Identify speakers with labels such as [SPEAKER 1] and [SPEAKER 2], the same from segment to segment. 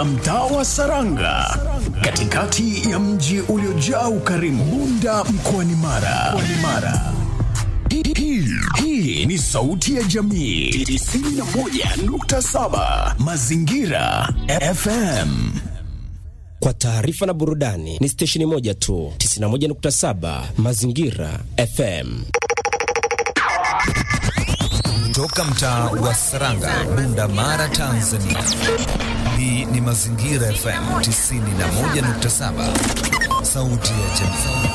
[SPEAKER 1] katika mtaa wa Saranga, katikati ya mji uliojaa ukarimu, Bunda mkoani Mara. Mkoani Mara. Hii- hii- Hii ni sauti ya jamii 91.7 Mazingira FM.
[SPEAKER 2] Kwa taarifa na burudani ni stesheni moja tu, 91.7 Mazingira FM.
[SPEAKER 3] Toka mtaa wa Saranga, Bunda Mara, Tanzania. Hii ni Mazingira FM 91.7, sauti ya jamii.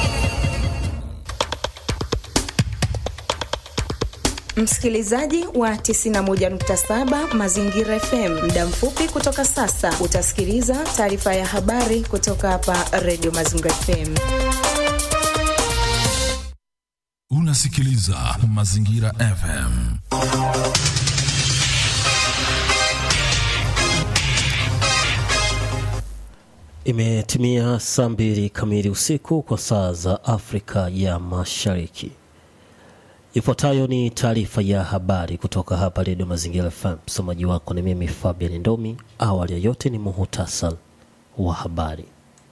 [SPEAKER 4] Msikilizaji wa 91.7 Mazingira FM, muda mfupi kutoka sasa utasikiliza taarifa ya habari kutoka hapa Radio Mazingira FM.
[SPEAKER 5] Unasikiliza Mazingira FM.
[SPEAKER 6] Imetimia saa mbili kamili usiku kwa saa za Afrika ya Mashariki. Ifuatayo ni taarifa ya habari kutoka hapa Redio Mazingira FM. Msomaji wako ni mimi Fabian Ndomi. Awali ya yote ni muhutasar wa habari.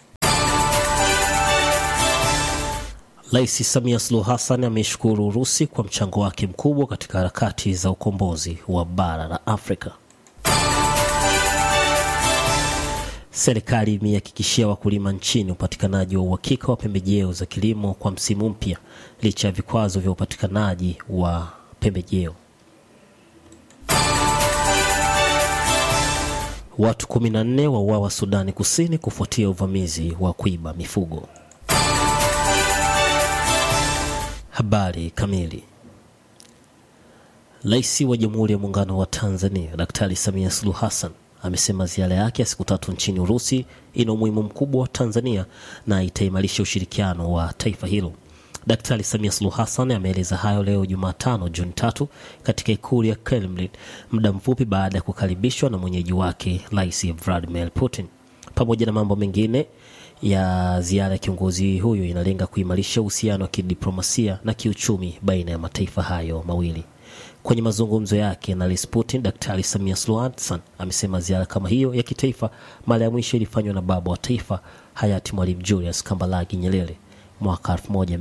[SPEAKER 6] Rais Samia Suluhu Hassan ameishukuru Urusi kwa mchango wake mkubwa katika harakati za ukombozi wa bara la Afrika. Serikali imehakikishia wakulima nchini upatikanaji wa uhakika wa pembejeo za kilimo kwa msimu mpya licha ya vikwazo vya upatikanaji wa pembejeo. Watu 14 wauawa Sudani Kusini kufuatia uvamizi wa kuiba mifugo. Habari kamili. Rais wa Jamhuri ya Muungano wa Tanzania Daktari Samia Suluhu Hassan amesema ziara yake ya siku tatu nchini Urusi ina umuhimu mkubwa wa Tanzania na itaimarisha ushirikiano wa taifa hilo. Daktari Samia Suluhu Hassan ameeleza hayo leo Jumatano Juni tatu katika ikulu ya Kremlin, muda mfupi baada ya kukaribishwa na mwenyeji wake Rais Vladimir Putin. Pamoja na mambo mengine ya ziara ya kiongozi huyo inalenga kuimarisha uhusiano wa kidiplomasia na kiuchumi baina ya mataifa hayo mawili. Kwenye mazungumzo yake na Rais Putin, Daktari Samia Suluhu Hassan amesema ziara kama hiyo ya kitaifa mara ya mwisho ilifanywa na baba wa taifa hayati Mwalimu Julius Kambarage Nyerere mwaka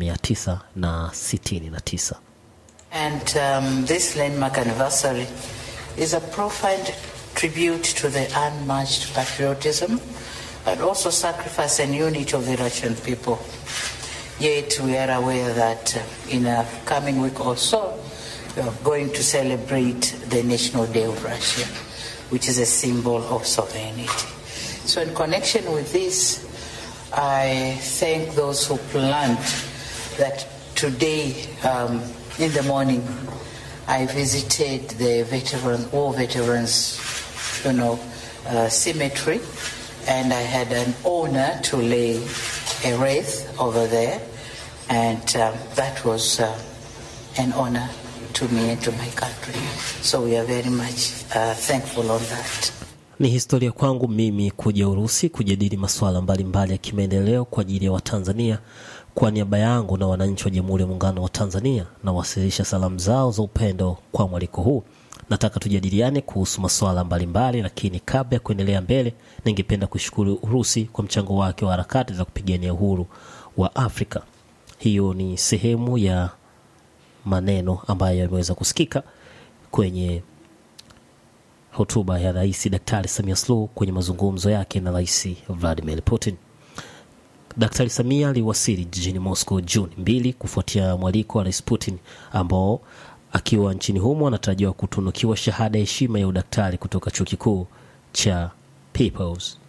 [SPEAKER 6] 1969.
[SPEAKER 7] And um, this landmark anniversary is a profound tribute to the unmatched patriotism but also sacrifice and unity of the Russian people. Yet we are aware that uh, in a coming week or so, we are going to celebrate the National Day of Russia, which is a symbol of sovereignty. So, in connection with this, I thank those who planned that today um, in the morning I visited the veteran, war veterans, you know, uh, cemetery, and I had an honor to lay a wreath over there, and um, that was uh, an honor to me and to my country. So we are very much uh, thankful on that.
[SPEAKER 6] Ni historia kwangu mimi kuja Urusi kujadili masuala mbalimbali ya kimaendeleo kwa ajili ya Watanzania. Kwa niaba yangu na wananchi wa Jamhuri ya Muungano wa Tanzania, nawasilisha salamu zao za upendo kwa mwaliko huu. Nataka tujadiliane kuhusu masuala mbalimbali, lakini kabla ya kuendelea mbele, ningependa kushukuru Urusi kwa mchango wake wa harakati za kupigania uhuru wa Afrika. Hiyo ni sehemu ya maneno ambayo yameweza kusikika kwenye hotuba ya Rais Daktari Samia Suluhu kwenye mazungumzo yake na Rais Vladimir Putin. Daktari Samia aliwasili jijini Moscow Juni mbili kufuatia mwaliko wa Rais Putin ambao akiwa nchini humo anatarajiwa kutunukiwa shahada ya heshima ya udaktari kutoka chuo kikuu cha Peoples.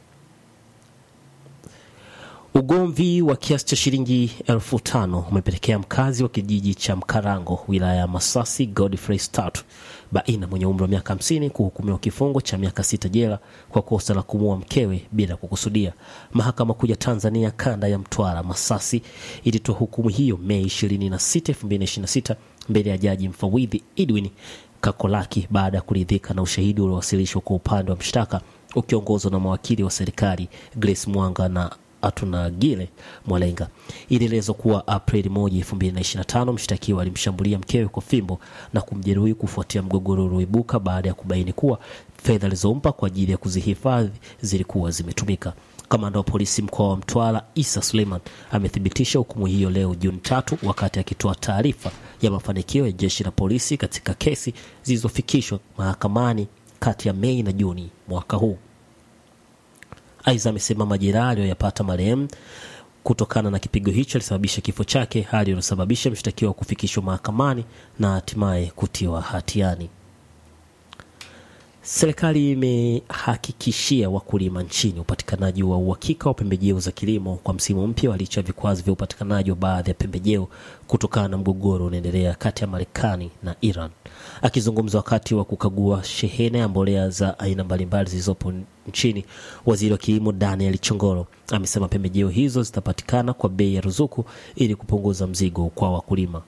[SPEAKER 6] Ugomvi wa kiasi cha shilingi elfu tano umepelekea mkazi wa kijiji cha Mkarango wilaya ya Masasi Godfrey Statu Baina mwenye umri wa miaka hamsini kuhukumiwa kifungo cha miaka sita jela kwa kosa la kumuua mkewe bila kukusudia. Mahakama Kuu ya Tanzania kanda ya Mtwara Masasi ilitoa hukumu hiyo Mei 26, 2026 mbele ya jaji mfawidhi Edwin Kakolaki baada ya kuridhika na ushahidi uliowasilishwa kwa upande wa mshtaka ukiongozwa na mawakili wa serikali Grace Mwanga na Atunagile Mwalenga. Ilielezwa kuwa Aprili 1, 2025 mshtakiwa alimshambulia mkewe kwa fimbo na kumjeruhi kufuatia mgogoro ulioibuka baada ya kubaini kuwa fedha alizompa kwa ajili ya kuzihifadhi zilikuwa zimetumika. Kamanda wa polisi mkoa wa Mtwara Isa Suleiman amethibitisha hukumu hiyo leo Juni tatu wakati akitoa taarifa ya mafanikio ya jeshi la polisi katika kesi zilizofikishwa mahakamani kati ya Mei na Juni mwaka huu. Aidha, amesema majeraha aliyoyapata marehemu kutokana na kipigo hicho alisababisha kifo chake, hali iliyosababisha mshtakiwa kufikishwa mahakamani na hatimaye kutiwa hatiani. Serikali imehakikishia wakulima nchini upatikanaji wa uhakika wa pembejeo za kilimo kwa msimu mpya wa licha ya vikwazo vya upatikanaji wa baadhi ya pembejeo kutokana na mgogoro unaendelea kati ya Marekani na Iran. Akizungumza wakati wa kukagua shehena ya mbolea za aina mbalimbali zilizopo nchini, waziri wa kilimo Daniel Chongoro amesema pembejeo hizo zitapatikana kwa bei ya ruzuku ili kupunguza mzigo kwa wakulima.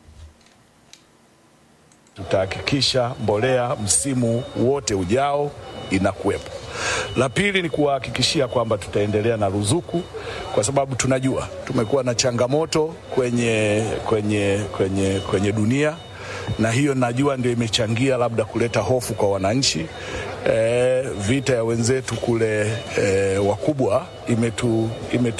[SPEAKER 8] Tutahakikisha mbolea msimu wote ujao inakuwepo. La pili ni kuwahakikishia kwamba tutaendelea na ruzuku, kwa sababu tunajua tumekuwa na changamoto kwenye, kwenye, kwenye, kwenye dunia, na hiyo najua ndio imechangia labda kuleta hofu kwa wananchi. E, vita ya wenzetu kule e, wakubwa imetu, imetu